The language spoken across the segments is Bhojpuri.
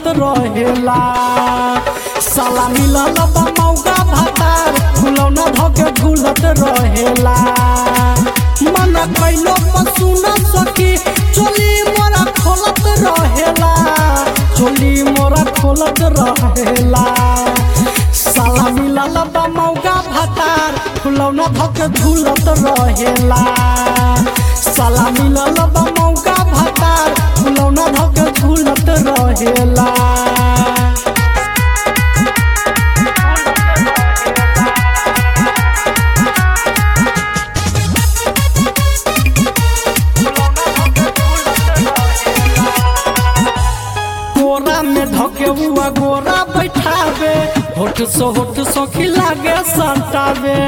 रहेला साला मिलल बा मौका भातार फुलौना धके झूलत रहेला मन कैलो पशु न सकी चोली मोरा खोलत रहेला चोली मोरा खोलत रहेला साला मिलल बा मौका भातार फुलौना धके झूलत रहेला साला मिलल बा मौका भातार फुलौना धके झूलत रहेला कोरा में धके हुआ गोरा बैठावे होठ सो होठ सो खिलागे संतावे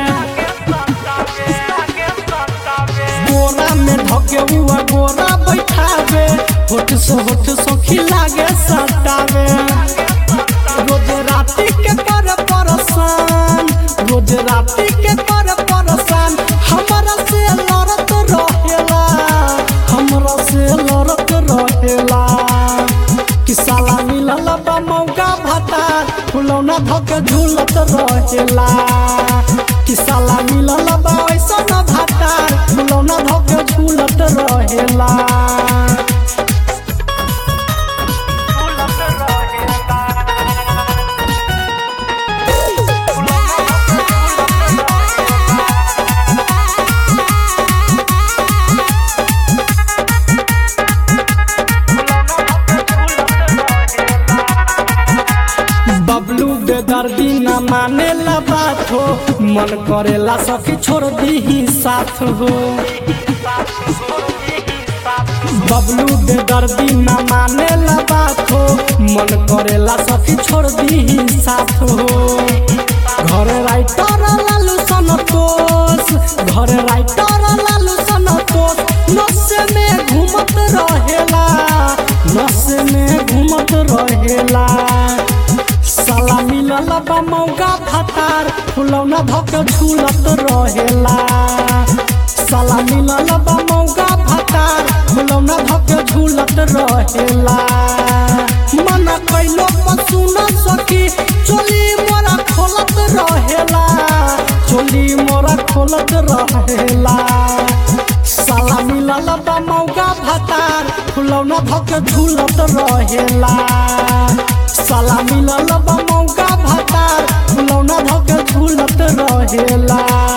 कोरा में धके हुआ गोरा बैठावे होठ सो होठ सो खिलागे संतावे रोज राती के कर परसान रोज राती के कर परसान हमरा से लड़त रहेला हमरा से लड़त रहेला कि साला मिलल बा मौका भातार फुलौना धके झूलत रहेला कि साला मिलल बा ऐसन भातार फुलौना धके झूलत रहेला बबलू बेदर्दी न माने ला बात हो मन करेला सखी छोड़ दी साथ हो बबलू बेदर्दी न माने ला बात हो मन करेला सखी छोड़ दी साथ हो घर राइटर लालू संतोष घर राइटर लालू संतोष नशे में घूमत रहेला नशे में घूमत रहेला साला मिलल बा मौका भातार फुलौना धके झूलत रहेला साला मिलल बा मौका भातार फुलौना धके झूलत रहेला मन कैलो पशु न सकी चोली मोरा खोलत रहेला चोली मोरा खोलत रहेला साला मिलल बा मौका भातार फुलौना धके झूलत रहेला साला मिलल बा मौका भातार फुलौना धके झूलत रहेला